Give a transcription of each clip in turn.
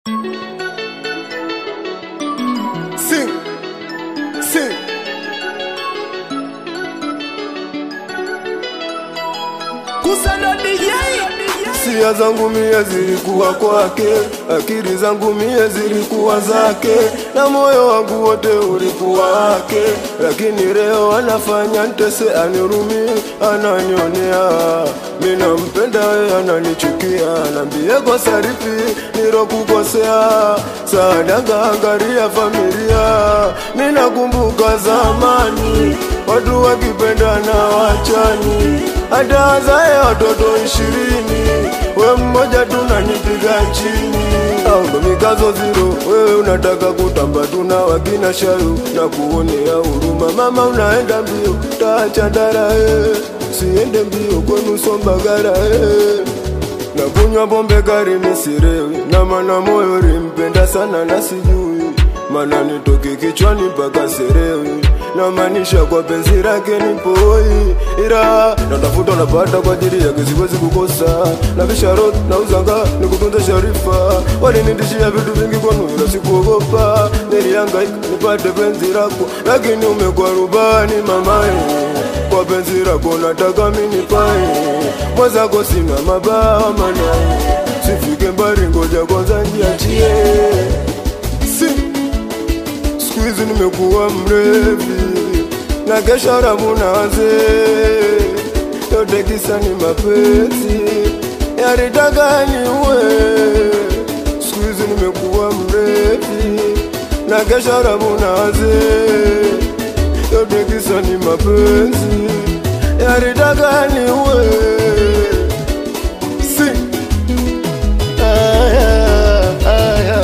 Sing, sing. Kusana DJ Sia zangu mie zilikuwa kwake, akili zangu mie zilikuwa zake, na moyo wangu wote ulikuwa wake. Lakini leo anafanya ntese, anirumi, ananionea. Mimi nampenda yeye, ananichukia, nambie kosa lipi nilokukosea. Sadaka angalia familia, mimi nakumbuka zamani, watu wakipendana wachani hata wazae watoto ishirini, we mmoja tunanipiga chini. Aundo mikazo ziro, wewe unataka kutamba, tuna wakina shayu na kuonea huruma. Mama unaenda mbio, taacha ndara eh, siende mbio kwenu Sombagara eh. Na kunywa pombe kari misirewi, na mana moyo limpenda sana na sijui mana nitoke kichwani mpaka serewi na maanisha kwa penzi lake nipoi, ila natafuta napata kwa ajili yake, siwezi kukosa na visharot na uzanga ni kutunza sharifa. Walinitishia vitu vingi kwanu, ila sikuogopa. Nilihangaika nipate penzi lako, lakini umekuwa rubani mamae kwa penzi lako nataka mimi nipae, mwenzako sina mabawa manae, sifike mbali, ngoja kwanza niachie si siku hizi nimekuwa mrevi na kesha ramu na wazee, yote kisa ni mapenzi yalitaka niue. Siku hizi nimekuwa mrevi na kesha ramu na wazee, yote kisa ni mapenzi yalitaka niue. Si aya, aya.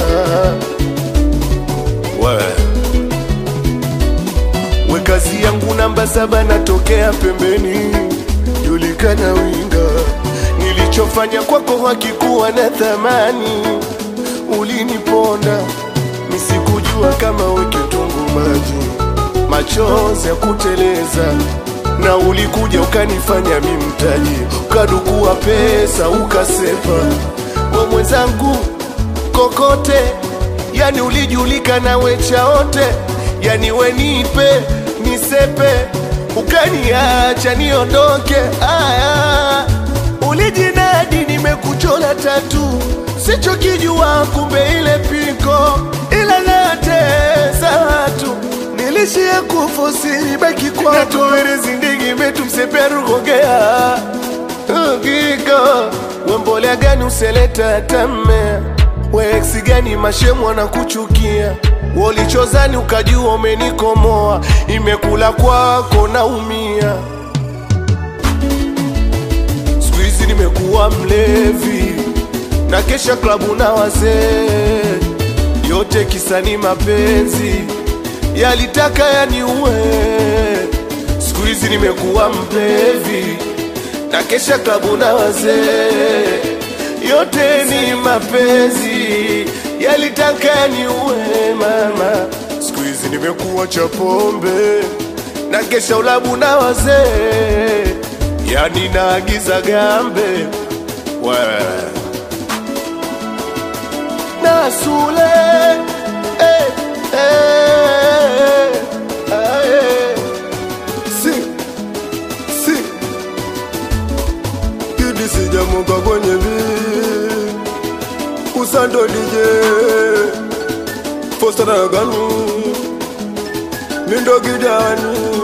we kazi yangu namba saba natokea pembeni, julikana winga. Nilichofanya kwako hakikuwa na thamani, uliniponda nisikujua kama we kitunguu maji, machozi ya kuteleza na ulikuja ukanifanya mi mtaji, ukadukua pesa ukasepa we mwenzangu kokote, yani ulijulikana wechaote, yani wenipe nisepe, ukaniacha niondoke. Aya, ulijinadi nimekuchola tatu, sichokijua kumbe ile piko, ila natesa watu nilishia kufosi baki kwa natuwerezi ndigi metu mseperugogea Gigo, wembolea gani useleta tame weeksi gani mashemu wanakuchukia wolichozani ukajua umenikomoa imekula kwako naumia siku hizi nimekuwa mlevi na kesha klabu na wazee yote kisani mapenzi yalitaka yaniue siku hizi nimekuwa mlevi na kesha klabu na wazee, yote ni mapenzi yalitaka niue mama. Siku hizi nimekuwa cha pombe na kesha ulabu na wazee, yani naagiza gambe we na sule eh, eh, ah, eh. si si kidi sijamuka kwenye vi kusando DJ Foster na ganu mindo gidani